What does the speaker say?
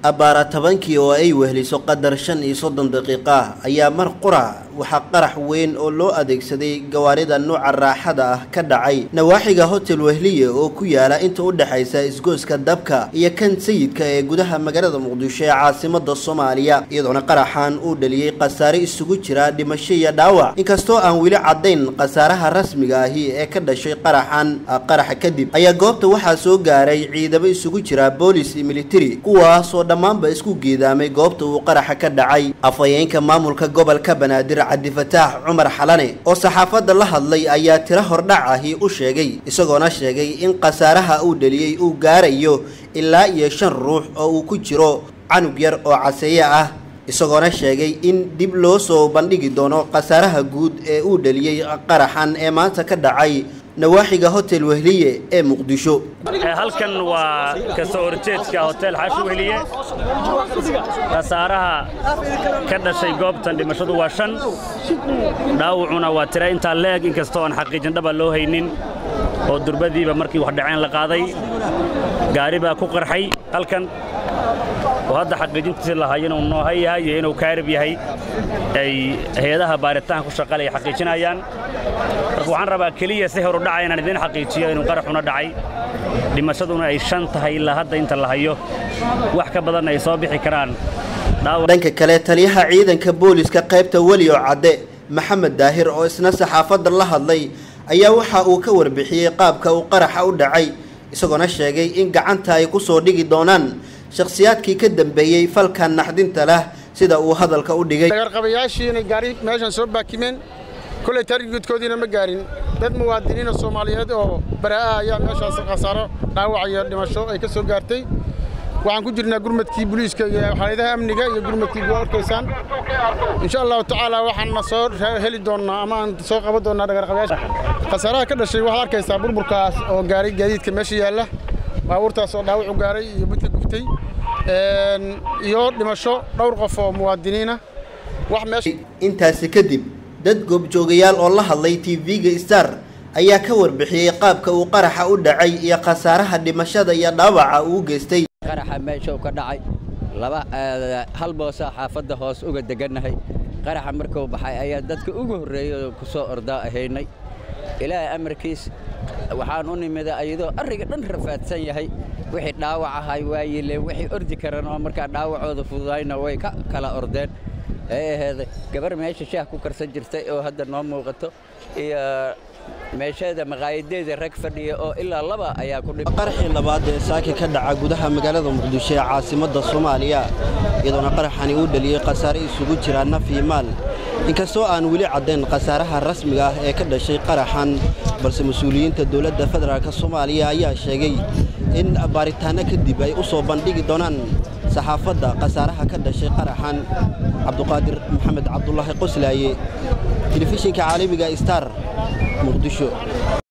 abbaara tobankii oo ay wehliso qadar shan iyo soddon daqiiqa ayaa mar qura waxaa qarax weyn oo loo adeegsaday gawaarida nuuca raaxada ah ka dhacay nawaaxiga hotel wehliye oo ku yaala inta u dhexaysa isgooska dabka iyo kan sayidka ee gudaha magaalada muqdisho ee caasimada soomaaliya iyadoona qaraxan uu dhaliyey khasaare isugu jira dhimasho iyo dhaawac inkastoo aan weli caddayn khasaaraha rasmiga ahi ee ka dhashay qaraxan qaraxa kadib ayaa goobta waxaa soo gaaray ciidamo isugu jira boolis iyo militari kuwaasoo dhammaanba isku geedaamay goobta uu qaraxa ka dhacay afhayeenka maamulka gobolka banaadir cabdifataax cumar xalane oo saxaafadda la hadlay ayaa tiro hordhac ahi u sheegay isagoona sheegay in khasaaraha uu dhaliyey uu gaarayo ilaa iyo shan ruux oo uu ku jiro canug yar oo caseeye ah isagoona sheegay in dib loo soo bandhigi doono khasaaraha guud ee uu dhaliyey qaraxan ee maanta ka dhacay nawaaxiga hotel wehliye ee muqdisho halkan waa kasoo horjeedka hotel xaashi wehliye khasaaraha ka dhashay goobtan dhimashadu waa shan dhaawacuna waa tira intaa leeg inkastoo aan xaqiijin dhaba loo haynin oo durbadiiba markii wax dhaceen la qaaday gaari baa ku qarxay halkan oo hadda xaqiijintiisi lahay inuu nooha yahay iyo inuu kaarib yahay ay hay-adaha baaritaanka ku shaqalaya xaqiijinayaan marka waxaan rabaa keliya si horu dhacay inaan idiin xaqiijiyo inuu qaraxuna dhacay dhimashaduna ay shan tahay ilaa hadda inta la hayo wax ka badanna ay soo bixi karaan dhanka kale taliyaha ciidanka booliska qaybta welioo cadde maxamed daahir oo isna saxaafadda la hadlay ayaa waxa uu ka warbixiyey qaabka uu qaraxa u dhacay isagoona sheegay in gacanta ay ku soo dhigi doonaan shakhsiyaadkii ka dambeeyey falkan naxdinta lah sida uu hadalka u dhigay dagarqabayaashiina gaari meeshan soo baakimeen kolley tarigudkoodiina ma gaarin dad muwaadiniina soomaaliyeed oo baraa'a ayaa meeshaas khasaaro dhaawac iyo dhimasho ay ka soo gaartay waxaan ku jirnaa gurmadkii booliiska iyo xaaladaha amniga iyo gurmadkii waa arkaysaan insha allahu tacaala waxaanna soo heli doonnaa ama aan soo qaban doonnaa dhagarqabayaasha khasaaraha ka dhashay waxaad arkaysaa burburkaas oo gaaray gaadiidka meesha yaalla baabuurtaas oo dhaawac u gaaray iyo midka gubtay iyo dhimasho dhowr qof oo muwaadiniina wax meesha intaasi kadib dad goobjoogayaal oo la hadlay tv-ga star ayaa ka warbixiyey qaabka uu qaraxa u dhacay iyo khasaaraha dhimashada iyo dhaawaca uu geystay qaraxa meeshuu ka dhacay laba hal boosaa xaafadda hoos uga degannahay qaraxa markuu baxay ayaa dadka ugu horreeyay oo ku soo ordaa ahaynay ilaahay amarkiis waxaan u nimida ayadoo arriga dhan rafaadsan yahay wixii dhaawac ahay waayileen wixii ordi karan oo markaa dhaawacooda fududayna way ka kala ordeen ee aheeday gabar meesha shaah ku karsan jirtay oo hadda noo muuqato iyo meesheeda maqaayadeeda rag fadhiya oo ilaa laba ayaa ku dhib qaraxii labaad ee saaka ka dhaca gudaha magaalada muqdisho ee caasimadda soomaaliya iyadoona qaraxani uu dhaliyey khasaare isugu jira naf iyo maal inkastoo aan weli caddayn khasaaraha rasmiga ah ee ka dhashay qaraxan balse mas-uuliyiinta dowladda federaalk soomaaliya ayaa sheegay in baaritaanno kadib ay u soo bandhigi doonaan saxaafadda khasaaraha ka dhashay qaraxan cabduqaadir maxamed cabdulaahi qoslaaye telefishinka caalamiga star muqdisho